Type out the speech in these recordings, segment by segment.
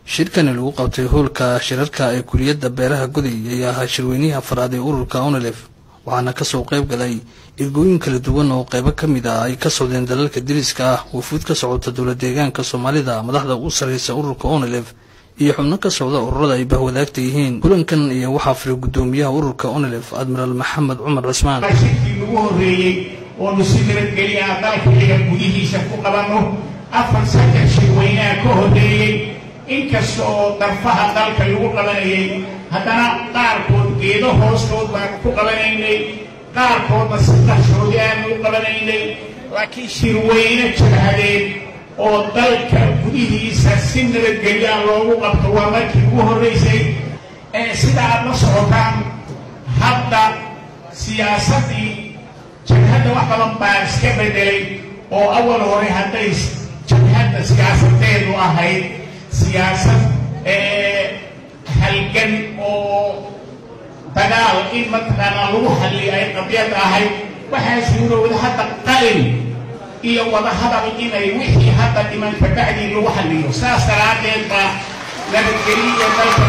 shirkani lagu qabtay howlka shirarka ee kuliyadda beeraha goday ayaa ahaa shirweynihii afraad ee ururka onelef waxaana kasoo qayb galay ergooyin kala duwan oo qaybo ka mid ah ay ka socdeen dalalka diriska ah wafuud ka socota dowla deegaanka soomaalida madaxda ugu sarreysa ururka onelef iyo xubno ka socda ururada ay bahwadaagta yihiin kulankan iyo waxaa firay guddoomiyaha ururka onelef admiraal maxamed cumar cismaan shirkii lagu horreeyey oonu si nabadgelya ah dalkaiga gudihiisa ku qabanno afar saddex shirweynaha ka horreeyey inkasta oo darfaha dalka lagu qabanayay haddana qaarkood geedo hoostood baanu ku qabanaynay qaarkoodna si qarshoodi aanu u qabanaynay laakiin shirweyne jabhadeed oo dalka gudihiisa si nabadgelyaa loogu qabto waa markii ugu horraysay ee sida aad la socotaan hadda siyaasaddii jabhadda wax badan baa iska bedelay oo awal hore hadday jabhadda siyaasadeedu ahayd siyaasad halgan oo dagaal in mataqaanaa lagu hadliyo ay qabyad ahayd waxaa suurowda hadda qalin iyo wadahadal inay wixii hadda dhiman kabacdii lagu hadliyo saas daraaddeed baa nabadgeliyo dalka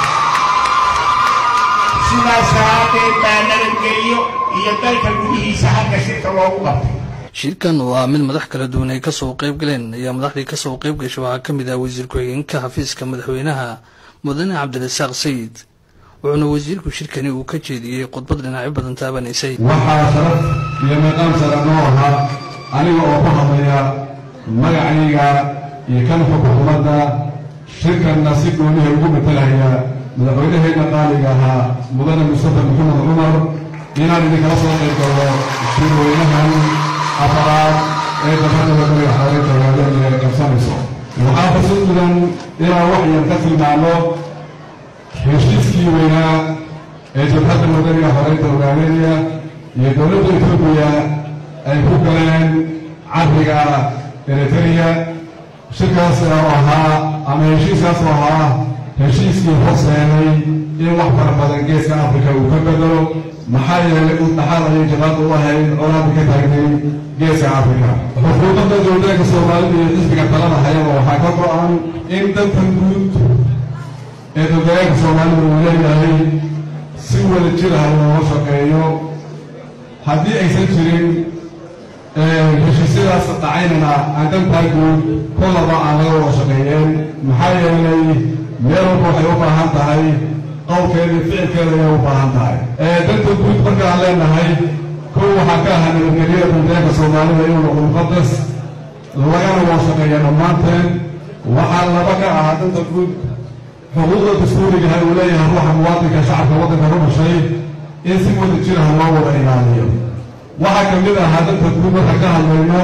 sidaas daraaddeed baa nabadgeliyo iyo dalka gudihiisa halka shirka loogu qabtay shirkan oo ah mid madax kala duwan ay kasoo qayb galeen ayaa madaxdii kasoo qayb gashay waxaa ka mid ah wasiir ku-xigeenka xafiiska madaxweynaha mudane cabdirasaaq sayid wuxuuna wasiirku shirkani uu ka jeediyey khudbad dhinacyo badan taabanaysay waxaa sharaf iyo meeqaam sara noo ahaa aniga oo ku hadlaya magacayga iyo kan xukuumadda shirkanna si gooniha ugu matalaya madaxweynaheenna qaaliga ahaa mudane mustafa maxamed cumar inaan idinkala soo qayb galo shirweynahan afaraad ee dabada wadaniga xareynta hogaamin ee qabsanayso waxaa xusid mudan inaan wax yar ka tilmaamo heshiiskii weynaa ee jabhadda wadaniga xoreynta hogaaminaya iyo dowladda etoobiya ay ku galeen cariga eritrea shirkaas oo ahaa ama heshiiskaas oo ahaa heshiiskii horseeday in wax fara badan geeska afrika uu ka bedelo maxaa yeelay u dhaxaal ayay jabhadda u ahayd colaadda ka taagnay geeska afrika xukuumadda dowlaanka soomaalida iyo xisbiga talada hayaba waxaa ka go-an in dantan guud ee dowlaanka soomaalida uu leeyahay si wada jiraha looga shaqeeyo haddii aysan jirin heshiisyadaas dhacaynana aan dantaa guud kolaba aan laga wada shaqeeyeen maxaa yeelay meel walba waxay u baahan tahay qowlkeeda iyo ficilkeeda ayay u baahan tahay danta guud markaan leenahay kow waxaa ka ahaa nabadgelyada dowlaanka soomaalida inuu noqdo muqadas lagana wada shaqeeya dhammaanteen waxaa laba ka ahaa danta guud xuquuqda dastuurigaha uu leeyahay ruuxa muwaadinka shacabka waddanka ku dhashay in si wada jiraha loo wada ilaaliyo waxaa ka mid ahaa danta guud markaan ka hadlayno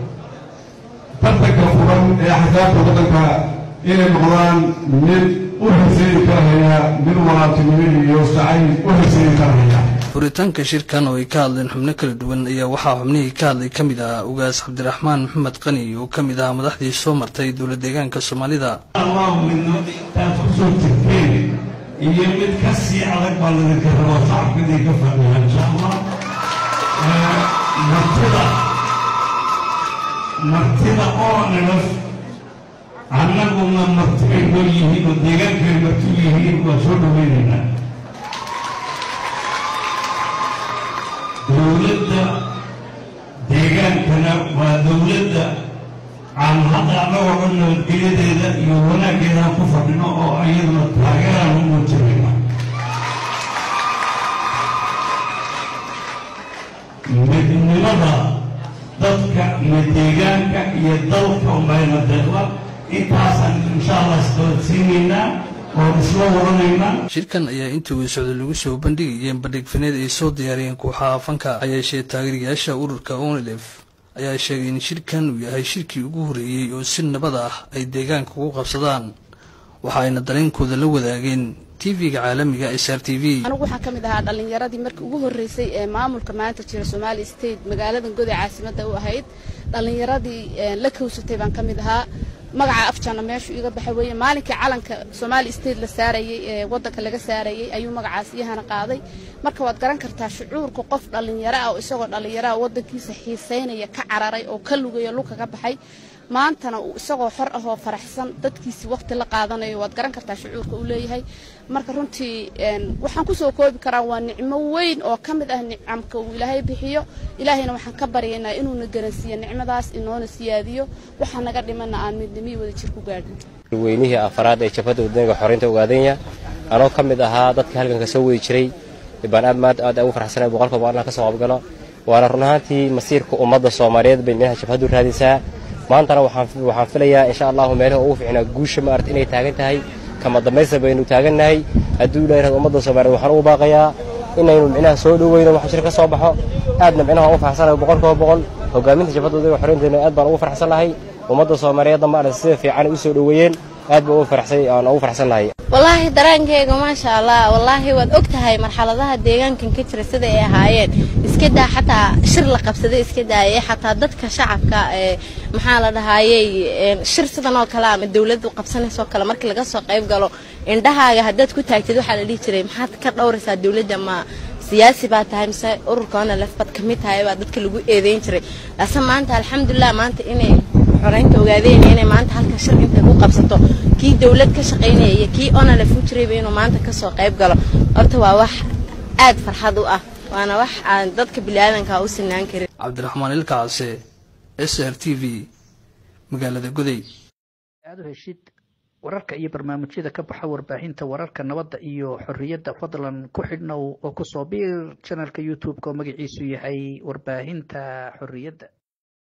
tartanka furan ee axsaabta waddanka inay noqdaan mid u horseedi karahaya mid walaaltinimo iyo jacayl u horseedi karahaya furitaanka shirkan oo ay ka hadleen xubno kala duwan ayaa waxaa xubnihii ka hadlay ka mid ah ugaas cabdiraxmaan maxamed qani oo ka mid ah madaxdii soo martay dowla deegaanka soomaalida allahu midno taad ku soo jirteen iyo mid ka sii adag baa ladinka rabaa shacabka idinka fadhiya insha allah martida martida oo nilaf annaguna martibay noo yihiin oo deegaankay marti yihiin waa soo dhaweynaynaa dowladda deegaankana waa dowladda aan hadda annagoo dhan nabadgelyadeeda iyo wanaaggeedaan ku fadhino oo ayaduna taageeraan u muujinayna midnimada dadka iyo deegaanka iyo dalka unbayna deeqda intaasaan insha allah isqabadsiinaynaa oon isla waranaynaa shirkan ayaa intii uu socday lagu soo bandhigayeen bandhigfaneed ay soo diyaariyeen kooxaha fanka hayeeshee taageerayaasha ururka onelef ayaa sheegay in shirkan uu yahay shirkii ugu horreeyey oo si nabad ah ay deegaanka ugu qabsadaan waxa ayna dareenkooda la wadaageen tv-ga caalamiga s r t v anigu waxaan ka mid ahaa dhallinyaradii markii ugu horreysay ee maamulka maanta jira somaali state magaaladan goday caasimadda u ahayd dhallinyaradii la kowsatay baan ka mid ahaa magaca afjana meeshu iga baxa weeye maalinkii calanka somaali state la saarayey ee waddanka laga saarayey ayuu magacaas iyahana qaaday marka waad garan kartaa shucuurka qof dhallinyaro ah oo isagoo dhallinyaro ah waddankiisa xiisaynaya ka cararay oo ka lugaya lugka ka baxay maantana uu isagoo xor ah oo faraxsan dadkiisii waqti la qaadanayo waad garan kartaa shucuurka uu leeyahay marka runtii waxaan kusoo koobi karaa waa nicmo weyn oo ka mid ah nicamka uu ilaahay bixiyo ilaahayna waxaan ka baryaynaa inuuna garansiiyo nicmadaas inoona siyaadiyo waxaa naga dhimana aan midnimii wada jir ku gaadhin weynihii afaraad ee jabhadda wadaniga xoreynta ogaadanya anoo ka mid ahaa dadka halganka soo wadi jiray baan aad maanta aad ugu farxsanay boqolka boqol inaan ka soo qaybgalo waana run ahaantii masiirka ummadda soomaaliyeed bay meelaha jabhaddu raadisaa maantana waxaan filayaa insha allahu meelaha ugu fiicnaa guusha maarata inay taagan tahay kama dambaysta baynu taagannahay hadduu ilahay rahdo ummadda soomaaliyeed waxaan ugu baaqayaa inaynu micnaha soo dhoweyno wax jir ka soo baxo aadna micnaha ugu farxsanahay boqolkiiba boqol hogaaminta jabhadda wadaniga xoreynteena aad baan ugu farxsan lahay ummadda soomaaliyeedna maarata sida fiican u soo dhoweeyeen aad baan ugu farxsay aan ugu farxsan lahay wallaahi daraankeyga maasha allah wallaahi waad og tahay marxaladaha deegaankan ka jira sida ay ahaayeen iska daa xataa shir la qabsaday iska daayay xataa dadka shacabka ee maxaa la dhahaayey shir sidan oo kale ama dawladdu qabsanaysoo kale markii laga soo qayb galo indhahaaga haddaad ku taagtid waxaa la dhihi jiray maxaad ka dhowraysaa dawladda ma siyaasi baa tahay mise ururka onalef baad ka mid tahay baa dadka lagu eedeyn jiray laase maanta alxamdulilah maanta inay xoreynta ogaadeen inay maanta halkan shir intay ku qabsato kii dawlad ka shaqaynaya iyo kii onalef u jirayba inuu maanta kasoo qayb galo horta waa wax aad farxad u ah waana wax aan dadka biniaadanka u sinaan karin cabdiraxmaan ilkaase s r t v magaalada goday aad u heshid wararka iyo barnaamijyada ka baxa warbaahinta wararka nabadda iyo xorriyadda fadlan ku xidhnow oo kusoo biir janalka youtube-ka oo magaciisu yahay warbaahinta xorriyadda